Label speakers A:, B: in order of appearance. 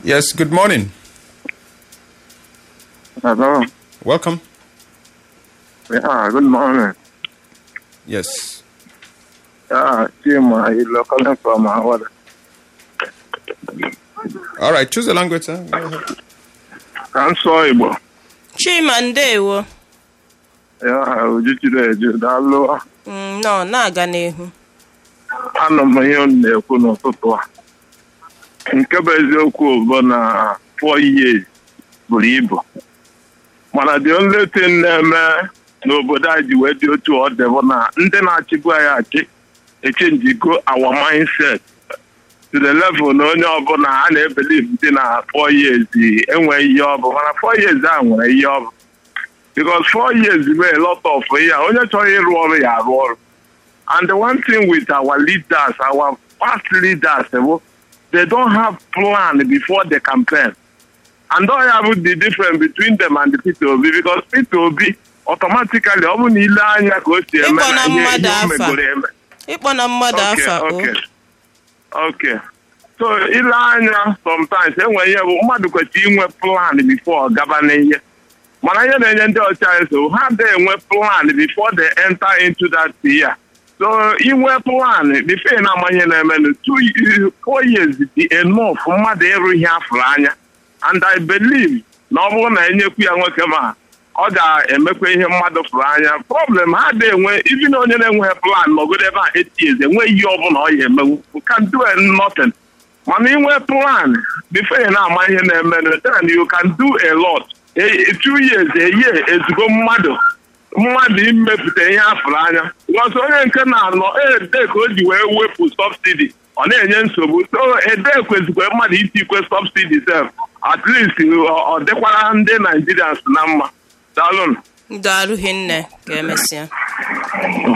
A: Yes, good morning.
B: Hello.
A: Welcome.
B: Yeah, good morning.
A: Yes.
B: Yeah, Chima, you're calling from Howard.
A: All right, choose a language, sir. Go ahead.
B: Ka m sụọ Igbo.
C: chima ndewo
B: Ya, Ujuchiri Eju, daalụ.
C: Mm, nọ na-aga n'ihu
B: Anọ m ihe m na-ekwu n'ụtụtụ a. Nke bụ eziokwu bụ na four years buru ibu. Mana the only thing na-eme n'obodo anyị ji wee dị otu ọ dị bụ na ndị na-achịbu anyị achị echenjigo our mindset to the level na onye ọbụla a na-ebelieve dị na four years enweghị ihe ọ bụ mana four years a nwere ihe ọ bụ because four years mee a lot of ya onye chọrọ ịrụ ọrụ ya arụ ọrụ and the one thing with our leaders our past leaders bụ they don't have plan before the campaign and all ya bụ the difference between them and the Peter Obi because Peter Obi automatically ọ bụ na ile anya ka o si eme
C: Ịkpọ na
B: ihe ihe
C: mmadụ
B: o
C: afa.
B: megoro eme
C: ịkpọ na mmadụ
B: Okay,
C: afa o
B: okay. Okay. so ile anya sometimes enwere ihe bụ mmadụ kwesịrị inwe plan before ọ gaba n'ihe mana ihe na-enye ndị ọchịchị so ha adịghị enwe plan before they enter into that year so inwe plan before ị na-ama ihe na-emenụ two years- four years dị enough mmadụ ịrụ ihe afụrụ anya and I believe na ọ bụrụ na enyekwu ya nwoke ma ọ ga-emekwa ihe mmadụ fụrụ anya problem ha dị enwe ibi na onye na-enweghị plan nọgodo ebe a eight years enweghị ihe ọbụla ọ ya emenwu You can do nothing mana inwe plan before ị na-ama ihe na-emenụ then you can do a lot A- a two years a year ezigbo mmadụ mmadụ imepụta ihe afụrụ anya because onye nke na-anọ ede ka o ji wee wepụ subsidi ọ na-enye nsogbu so ede kwezikwe mmadụ itikwe subsidi sef at least ọ ọ dịkwara ndị Nigerians na mma daalụnụ
C: daalụ hinne ka emesịa